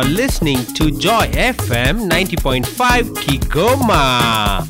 listening to Joy FM 90.5 Kigoma.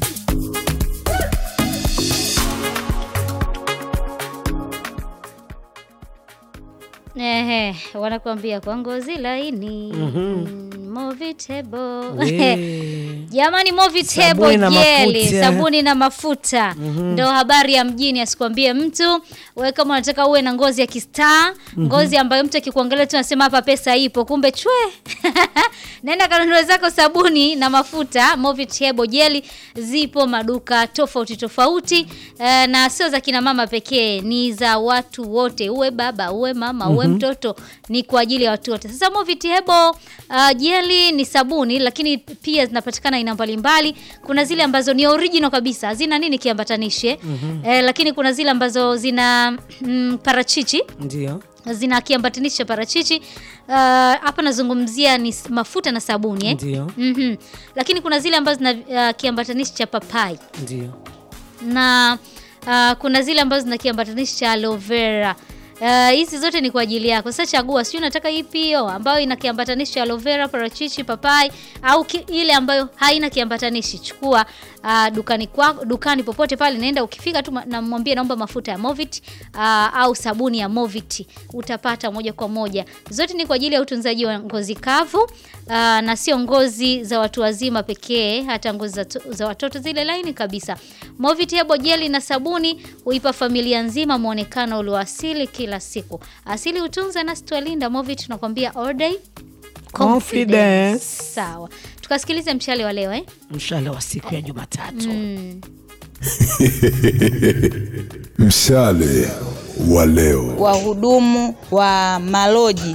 Ehe, wanakuambia kwa ngozi laini mm, Movitable. We. Jamani, Movitable Sabuni na jeli, mafuta. sabuni na mafuta ndo habari ya mjini, asikwambie mtu. Wewe kama unataka uwe na ngozi ya kistaa, ngozi ambayo mtu akikuangalia tu anasema hapa pesa ipo, kumbe chwe. Nenda kanunue zako sabuni na mafuta Movitable jeli, zipo maduka tofauti tofauti, eh, na sio za kina mama pekee, ni za watu wote, uwe baba uwe mama uwe mtoto, ni kwa ajili ya watu wote. Sasa Movitable uh, jeli ni sabuni, lakini pia zinapatikana aina mbalimbali. Kuna zile ambazo ni original kabisa, hazina nini kiambatanishi eh? Eh, lakini kuna zile ambazo zina mm, parachichi Ndio. zina kiambatanishi cha parachichi. Uh, hapa nazungumzia ni s- mafuta na sabuni eh? Ndio. Mhm. Lakini kuna zile ambazo zina uh, kiambatanishi cha papai Ndio. na uh, kuna zile ambazo zina kiambatanishi cha aloe vera. Uh, hizi zote ni kwa ajili yako. Sasa chagua, sio unataka ipi hiyo ambayo ina kiambatanishi cha aloe vera, parachichi, papai au ki, ile ambayo haina kiambatanishi. Chukua uh, dukani kwa, dukani popote pale, naenda ukifika tu ma- namwambie naomba mafuta ya Movit uh, au sabuni ya Movit, utapata moja kwa moja. Zote ni kwa ajili ya utunzaji wa ngozi kavu uh, na sio ngozi za watu wazima pekee, hata ngozi za, to- za watoto zile laini kabisa. Movit Hebo jeli na sabuni huipa familia nzima muonekano ulioasili kila siku. Asili hutunza na sitwalinda. Movit tunakwambia all day Confidence. Sawa, tukasikilize mshale wa leo eh? Mshale wa siku ya Jumatatu. Mshale wa leo. wahudumu wa maloji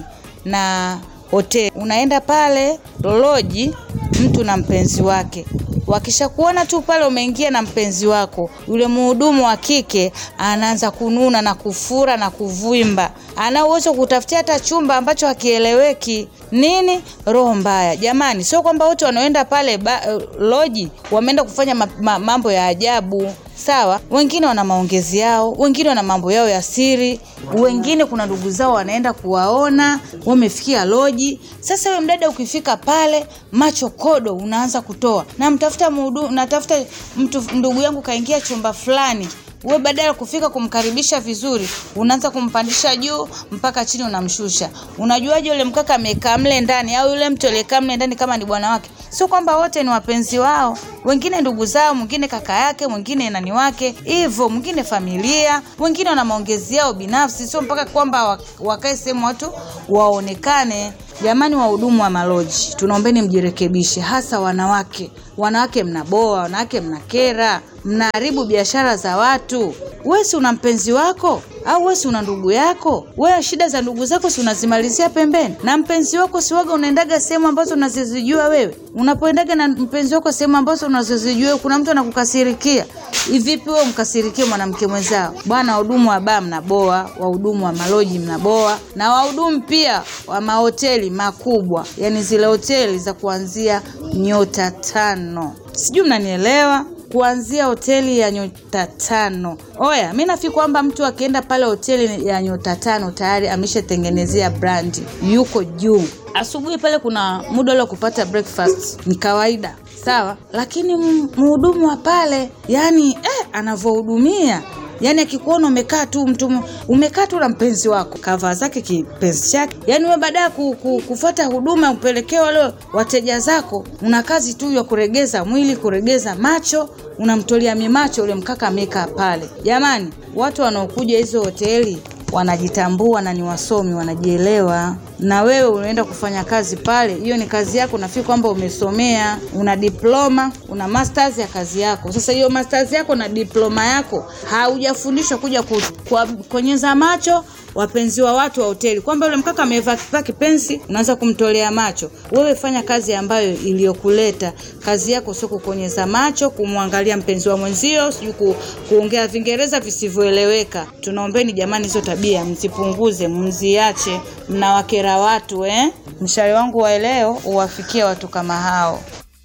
na hoteli. Unaenda pale loji, mtu na mpenzi wake, wakishakuona tu pale umeingia na mpenzi wako, yule mhudumu wa kike anaanza kununa na kufura na kuvimba, ana uwezo wa kutafutia hata chumba ambacho hakieleweki. Nini? Roho mbaya. Jamani, sio kwamba wote wanaoenda pale ba, loji wameenda kufanya ma, ma, mambo ya ajabu sawa. Wengine wana maongezi yao, wengine wana mambo yao ya siri, wengine kuna ndugu zao wanaenda kuwaona, wamefikia loji. Sasa wewe mdada, ukifika pale macho kodo unaanza kutoa, namtafuta mhudumu, natafuta mtu, ndugu yangu kaingia chumba fulani wewe badala ya kufika kumkaribisha vizuri unaanza kumpandisha juu mpaka chini unamshusha. Unajuaje yule mkaka amekaa mle ndani au yule mtu aliyekaa mle ndani kama ni bwana wake? Sio kwamba wote ni wapenzi wao, wengine ndugu zao, mwingine kaka yake, mwingine nani wake, hivyo mwingine familia, wengine wana maongezi yao binafsi, sio mpaka kwamba wa- wakae sehemu watu waonekane. Jamani, wahudumu wa maloji, tunaombeni mjirekebishe, hasa wanawake. Wanawake mnaboa, wanawake mnakera, mnaharibu biashara za watu. Wewe si una mpenzi wako au wewe si una ndugu yako? Wewe shida za ndugu zako si unazimalizia pembeni, na mpenzi wako si waga unaendaga sehemu ambazo unazozijua wewe. Unapoendaga na mpenzi wako sehemu ambazo unazozijua wewe, kuna mtu anakukasirikia. Vipi wewe mkasirikie mwanamke mwenzao? Bwana, wahudumu wa baa mnaboa, wahudumu wa maloji mnaboa, na wahudumu pia wa mahoteli makubwa, yani zile hoteli za kuanzia nyota tano. Sijui mnanielewa? kuanzia hoteli ya nyota tano. Oya, mi nafikiri kwamba mtu akienda pale hoteli ya nyota tano tayari ameshatengenezea brandi, yuko juu. Asubuhi pale kuna muda ule wa kupata breakfast, ni kawaida sawa, lakini m- mhudumu wa pale yani eh, anavyohudumia yaani akikuona umekaa tu mtu m- umekaa tu na mpenzi wako kavaa zake kipenzi chake yaani we baada ya ku, ku, kufata huduma upelekee wale wateja zako una kazi tu ya kuregeza mwili kuregeza macho unamtolea mimacho ule mkaka amekaa pale jamani watu wanaokuja hizo hoteli wanajitambua na ni wasomi wanajielewa na wewe unaenda kufanya kazi pale hiyo ni kazi yako nafikiri kwamba umesomea una diploma una masters ya kazi yako sasa hiyo masters yako na diploma yako haujafundishwa kuja ku- kwa- konyeza macho wapenzi wa watu wa hoteli kwamba yule mkaka amevaa kivaa kipenzi unaanza kumtolea macho wewe fanya kazi ambayo iliyokuleta kazi yako sio kukonyeza macho kumwangalia mpenzi wa mwenzio sijui ku, kuongea vingereza visivyoeleweka tunaombeni jamani hizo tabia mzipunguze mziache mnawakera watu eh mshari wangu wa leo uwafikie watu kama hao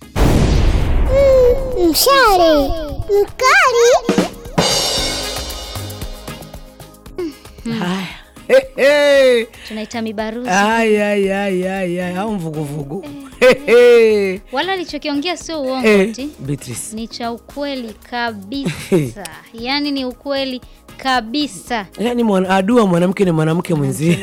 Mshale mkali. Haya. tunaita mibaruzi Ay, ay, ay, ay, ay, au mvuguvugu wala alichokiongea sio uongo Eh, ti Beatrice. ni cha ukweli kabisa yaani ni ukweli kabisa yaani mwana, adua mwanamke ni mwanamke mwenzie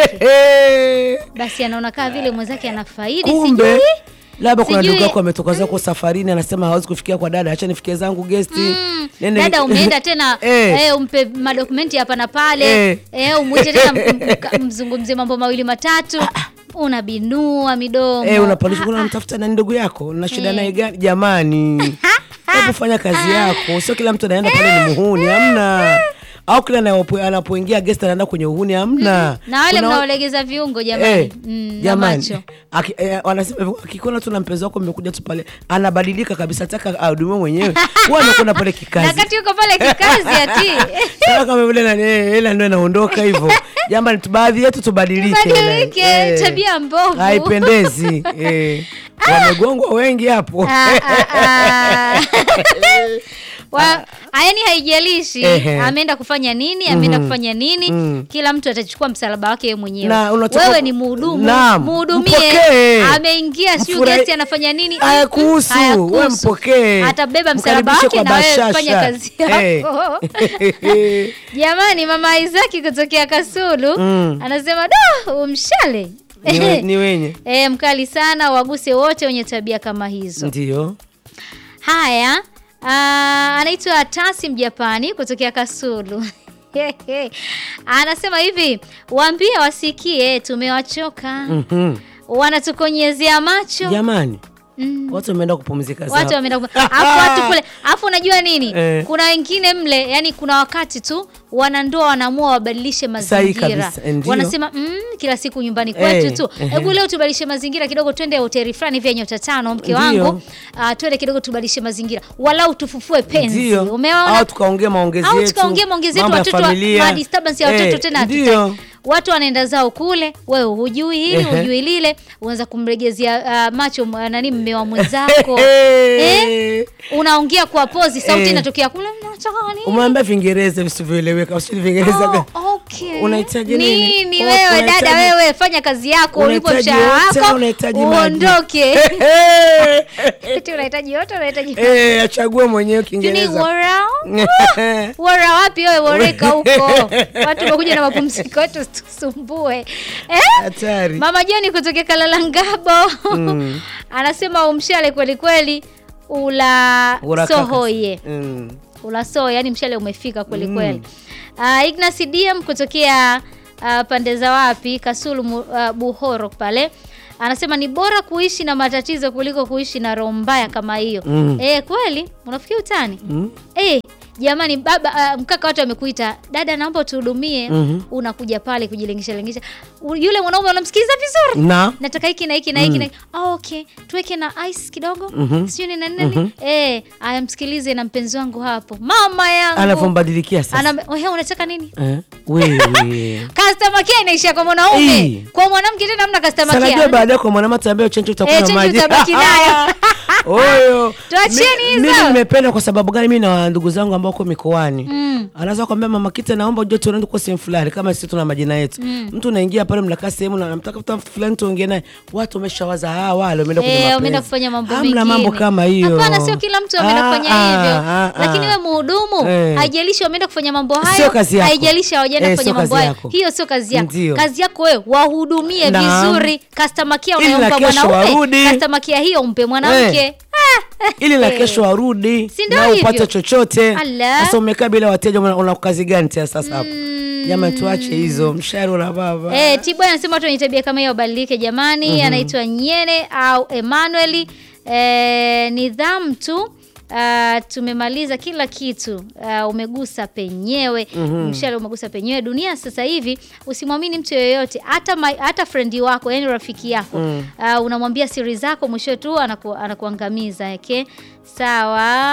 basi anaona kaa vile mwenzake anafaidi kumbe sijui labda kuna Sijui- ndugu yako ametoka zako safarini anasema hawezi kufikia kwa dada acha nifikie zangu gesti Mm, Nende- dada umeenda tena Eh. eh, umpe madokumenti hapa na pale Eh. eh, umwite tena m- m- mzungumzie mambo mawili matatu unabinua midomo Eh, unapandisha kuna unamtafuta na ndugu yako na shida naye gani jamani hebu fanya kazi yako sio kila mtu anaenda pale ni muhuni hamna au kila anapo- anapoingia guest anaenda kwenye uhuni hamna na wale Kuna wa- mnaolegeza viungo jamani Eh, mm, na jamani macho Aki- eh, wanasema hivyo, akikuona tu na mpenzi wako mmekuja tu pale anabadilika kabisa ataka ahudumiwe mwenyewe huwa anakwenda pale na kikazi kati yuko pale kikazi ati Sasa kama vile nani, eh, hela ndio inaondoka hivyo jamani tu- baadhi yetu tubadilike Tubadilike, Eh, tabia mbovu. haipendezi eh. wamegongwa wengi hapo Ah, ah, ah. Wa- yaani haijalishi Ehe. ameenda kufanya nini ameenda kufanya nini kila mtu atachukua msalaba wake yeye mwenyewe Na unachukua- wewe ni mhudumu Naam, mhudumie mpokee. ameingia siu Mfurahi- gesti anafanya nini Hayakuhusu, Hayakuhusu. wewe mpokee. atabeba msalaba Mkaribishe wake kwa na wewe bashasha. fanya kazi Eh. yako jamani mama Isaki kutokea Kasulu Mm. anasema da umshale Ni we- ni wenye e, mkali sana waguse wote wenye tabia kama hizo ndio Haya, ah, anaitwa Tasi Mjapani kutokea Kasulu. Anasema hivi, waambie wasikie tumewachoka. Mhm. Wanatukonyezea macho. jamani Mm. watu wameenda kupumzika zao. Watu wameenda ku- Alafu watu kule, alafu unajua nini? Eh. Kuna wengine mle, yani kuna wakati tu wanandoa wanaamua wabadilishe Sahihi mazingira. kabisa, eh, ndio. Wanasema mm, kila siku nyumbani kwetu Eh, tu. ehe. Hebu leo tubadilishe mazingira kidogo, twende hoteli fulani vya nyota tano mke Ndio. wangu. Uh, twende kidogo tubadilishe mazingira. Walau tufufue penzi. Ndio. Umeona? au tukaongea maongezi au yetu tukaongea maongezi yetu mambo ya watoto wa- familia. ma disturbance ya watoto Eh, tena ndio hatutaki. watu wanaenda zao kule wewe hujui hili Ehe. hujui lile uanza kumregezea uh, macho mwa- nani mme wa mwenzako Eh. unaongea kwa pozi sauti Eh. inatokea kule mnataka nini umeambia vingereza visivyoeleweka usili vingereza Oh, gani? okay. Unahitaji nini? nini Oh, wewe unahitaji- dada wewe fanya kazi yako ulipo Unahitaji mshahara yote, wako unahitaji maji. uondoke Eh. eti unahitaji yote unahitaji Eh, achague mwenyewe Tuni kiingereza wora wora wapi wewe woreka huko watu wamekuja na mapumziko yetu tusumbue eh? hatari mama joni kutokea kalalangabo anasema umshale kweli kweli ula Ura kaka. sohoye Mm. ulaso yani mshale umefika kweli kweli uh, Ignas DM kutokea uh, pande za wapi Kasulu mu- uh, Buhoro pale anasema ni bora kuishi na matatizo kuliko kuishi na roho mbaya kama hiyo Mm. eh kweli unafikia utani Mm. eh jamani baba uh, mkaka watu amekuita dada naomba tuhudumie Mhm. unakuja pale kujilengesha lengesha U- yule mwanaume unamsikiliza vizuri na nataka hiki na hiki na hiki na hiki. Ah, okay tuweke na ice kidogo Mhm. sijui ni na nini eh aya msikilize na mpenzi wangu hapo mama yangu anavyombadilikia sasa Ana, wewe unataka nini Eh, wewe customer care inaishia kwa mwanaume Ii. kwa mwanamke tena hamna customer sanajua care baadaye kwa mwanamke tambia chencho utakuwa Eh, na chenji maji utabaki nayo. oyo Tuacheni Mi- hizo. mimi nimependa kwa sababu gani mimi na ndugu zangu ambao wako mikoani Mm. anaweza kwambia mama kita naomba ujue tunaenda kwa sehemu fulani kama sisi tuna majina yetu mtu unaingia pale mnakaa sehemu na namtaka mtu fulani tuongee naye watu wameshawaza ah wale wameenda kwenye Eh, mapenzi wameenda kufanya mambo Hamna mengine. mambo kama hiyo Hapana, sio kila mtu ameenda Ah, kufanya ah, hivyo. ah, ah. Lakini wewe mhudumu, Eh. haijalishi wameenda kufanya mambo hayo, Sio kazi yako. haijalishi hawajaenda Eh, kufanya sio mambo kazi hayo. yako. Hiyo sio kazi yako. Ndio. Kazi yako wewe wahudumie Naam. vizuri. Customer care Ili na unayompa kesho mwanaume, warudi. customer care hiyo umpe mwanamke. Eh. ili na kesho warudi Si ndio na hivyo? upate chochote Ala. sasa umekaa bila wateja una, una kazi gani tena sasa hapo jamani tuache hizo mshahara una baba Eh, Tibo anasema watu wenye tabia kama hiyo wabadilike jamani. Anaitwa Nyene au Emmanuel. Eh, nidhamu tu. Uh, tumemaliza kila kitu uh, umegusa penyewe mshale umegusa penyewe dunia sasa hivi usimwamini mtu yoyote hata my, hata frendi wako yani rafiki yako uh, unamwambia siri zako mwisho tu anaku, anakuangamiza okay?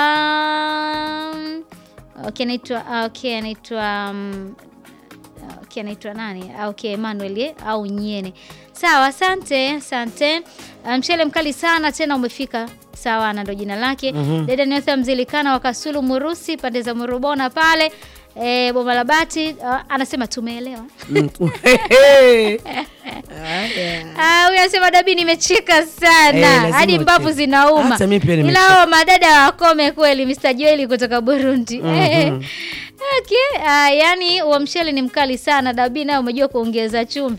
sawa okay anaitwa okay anaitwa um, yake anaitwa nani? Ah, Okay, Emmanuel eh, au Nyene. Sawa, asante, asante. Ah, Mchele mkali sana tena umefika. Sawa, na ndo jina lake. Dada Nyotha Mzilikana wa Kasulu Murusi pande za Murubona pale. E, Boma la Bati ah, anasema tumeelewa. Mm. Ah, huyu anasema dabi nimecheka Eh, sana lazima hadi mbavu ucheke. zinauma. Hata mimi pia Ila nimecheka. hao madada wakome kweli, Mr. Joeli kutoka Burundi. Okay, ah, yani wa mchele ni mkali sana. Dabi nayo umejua kuongeza chumvi.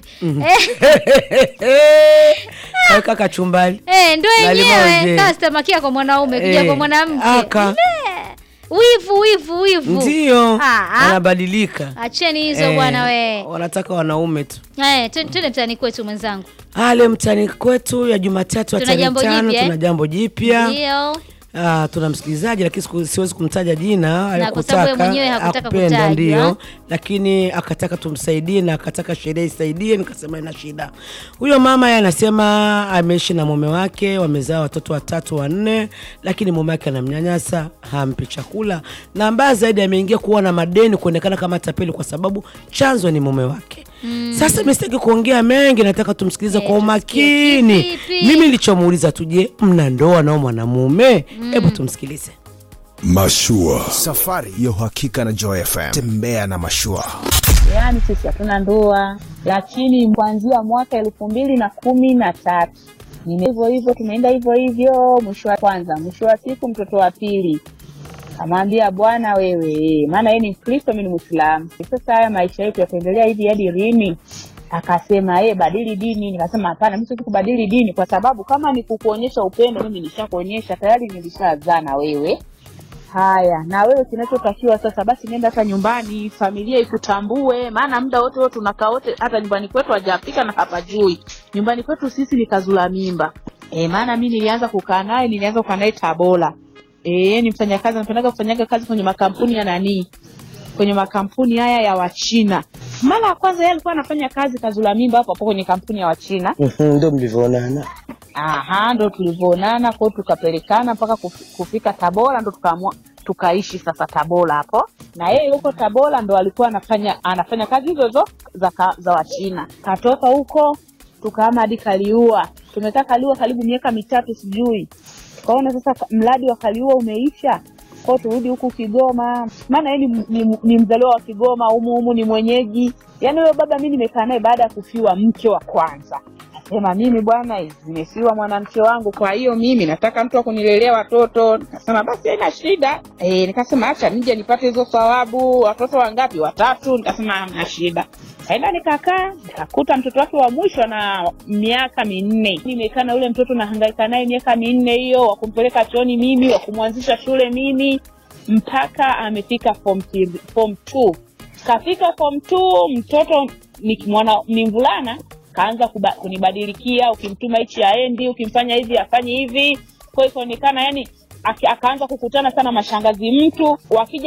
Eh, Kaweka kachumbali eh, ndo Na limao yenyewe je. customer kia kwa mwanaume kuja Eh, kwa mwanamke. aka. Eh, Wivu wivu wivu. ndio Ah, ah. anabadilika Acheni hizo Eh, bwana we. wanataka wanaume tu Eh, tu- twende mtaani kwetu mwenzangu. ale mtani kwetu ya Jumatatu ya Tuna tarehe jambo tano jipya, eh? tuna jambo jipya Ndio. Ah, tuna msikilizaji lakini siku- siwezi kumtaja jina Na kwa sababu yeye mwenyewe hakutaka akupenda kutajwa. ndio lakini akataka tumsaidie na akataka sheria isaidie nikasema ina shida huyo mama yeye anasema ameishi na mume wake wamezaa watoto watatu wanne lakini mume wake anamnyanyasa hampi chakula na mbaya zaidi ameingia kuwa na madeni kuonekana kama tapeli kwa sababu chanzo ni mume wake sasa mimi sitaki kuongea mengi nataka tumsikilize Eh, kwa tusikie umakini kivipi? mimi nilichomuuliza tuje mna ndoa nao mwanamume hebu tumsikilize Mashua. Safari ya uhakika na Joy FM. Tembea na mashua. Yaani sisi hatuna ndoa, lakini kuanzia mwaka elfu mbili na kumi na tatu nime hivyo hivyo, tumeenda hivyo hivyo. Mwisho wa kwanza, mwisho wa siku, mtoto wa pili amwambia bwana wewe, maana yeye ni Mkristo, mimi ni Mwislamu. Sasa haya maisha yetu yataendelea hivi hadi lini? Akasema yeye badili dini. Nikasema hapana, mimi siwezi kubadili dini, kwa sababu kama ni kukuonyesha upendo, mimi nishakuonyesha tayari, nilishazaa na wewe Haya, na wewe kinachotakiwa sasa basi, nenda hata nyumbani, familia ikutambue, maana muda wote wote tunakaa wote, hata nyumbani kwetu hajapika na hapajui. Nyumbani kwetu sisi ni kazula mimba e, maana mi nilianza kukaa naye, nilianza kukaa naye Tabora. E, ni mfanyakazi, anapendaga kufanyaga kazi kwenye makampuni ya nanii, kwenye makampuni haya ya Wachina. Mara ya kwanza yeye alikuwa anafanya kazi kazula mimba hapo hapo kwenye kampuni ya Wachina. ndo mlivyoonana Aha, ndo tulivyoonana kwao, tukapelekana mpaka kuf- kufika Tabora, ndo tukaamua tukaishi sasa Tabora hapo, na yeye yuko Tabora ndo alikuwa anafanya anafanya kazi hizo hizo za, ka- za Wachina. Katoka huko tukahama hadi Kaliua, tumekaa Kaliua karibu miaka mitatu sijui. Tukaona sasa ka- mradi wa Kaliua umeisha kwao, turudi huku Kigoma, maana yeye ni, ni, ni mzaliwa wa Kigoma, humu humu ni mwenyeji. Yaani huyo baba mi nimekaa naye baada ya kufiwa mke wa kwanza sema mimi bwana nimesiwa mwanamke wangu, kwa hiyo mimi nataka mtu wa kunilelea watoto. Nikasema basi haina shida e, nikasema acha nije nipate hizo thawabu. Watoto wangapi? Watatu. Nikasema hamna shida. Kaenda nikakaa nikakuta mtoto wake wa mwisho na miaka minne. Nimekaa na yule mtoto nahangaika naye miaka minne hiyo, wa kumpeleka chooni mimi, wa kumwanzisha shule mimi, mpaka amefika form three- form two. Kafika form two, mtoto ni mwana ni mvulana kaanza kuba, kunibadilikia, ukimtuma hichi aendi, ukimfanya hivi afanye hivi. Kwa hiyo ikaonekana yani aki- akaanza kukutana sana mashangazi mtu wakija